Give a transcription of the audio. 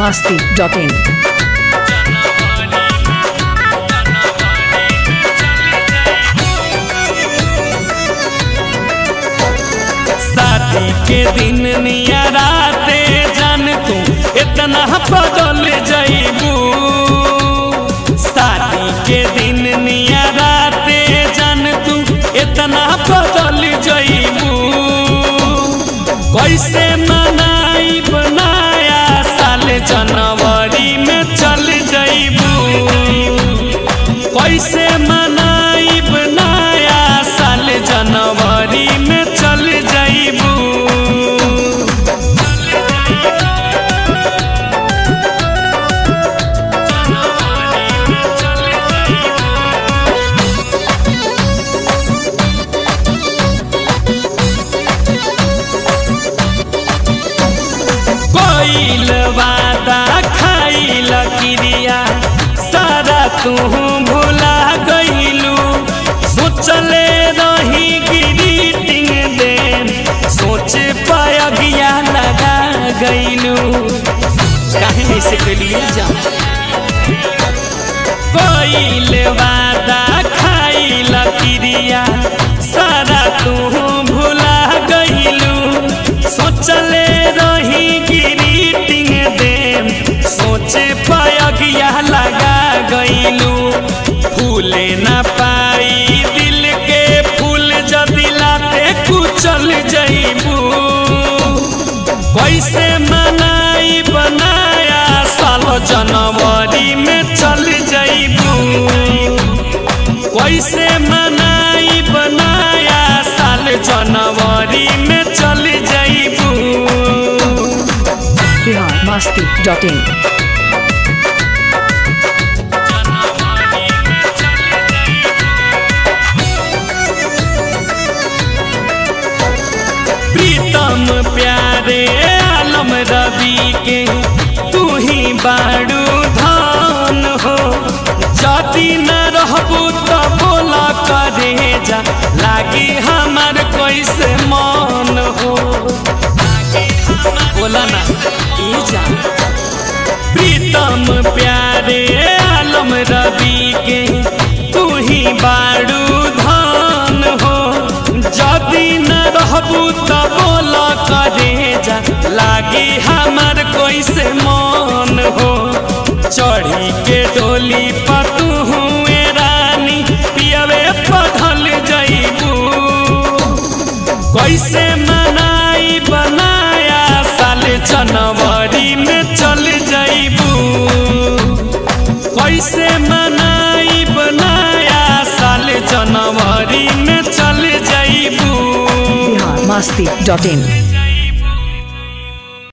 masti.in. शादी के दिन नियराते जान तू इतना बदल जाइबू शादी के दिन नियराते जान तू इतना बदल जाइबू कैसे मनाई बनाया साल जनवरी में चल जाइबू कैसे मनाई बनाया साल जनवरी में चल जाइबू कोइल वादा खाइल क्रिया सारा तू भुला गइलू सोचले रही ग्रीटिंग दे सोच पायगिया लगा गइलू काहे ऐसे कलिए जा कोइल वादा खाइल क्रिया सारा तू भुला गइलू सोचले रही ग्रीटिंग दे सोचे पायगिया लगा गइलू फूले ना पाई दिल के फूल जदि लाते कुचल जइबू कैसे मनाई बनाया साल जनवरी में चल जइबू कैसे मनाई बनाया साल जनवरी में चल जइबू Bihar masti.in. प्रीतम प्यारे आलम रवि के तू ही बाड़ू धान हो जदि न रहबू तो बोला करे जा लागी हमार कैसे मन हो बोला ना ई जा प्रीतम प्यारे आलम रवि के तू ही बाड़ू धान हो जदि न रहबू तो बोल करे जा लागी हमार कैसे मन हो चढ़ी के डोली पतू हुए रानी पियवे पढ़ल जइबू कैसे मनाई बनाया साल जनवरी में चल जइबू कैसे मनाई बनाया साल जनवरी में चल जइबू Bihar masti.in.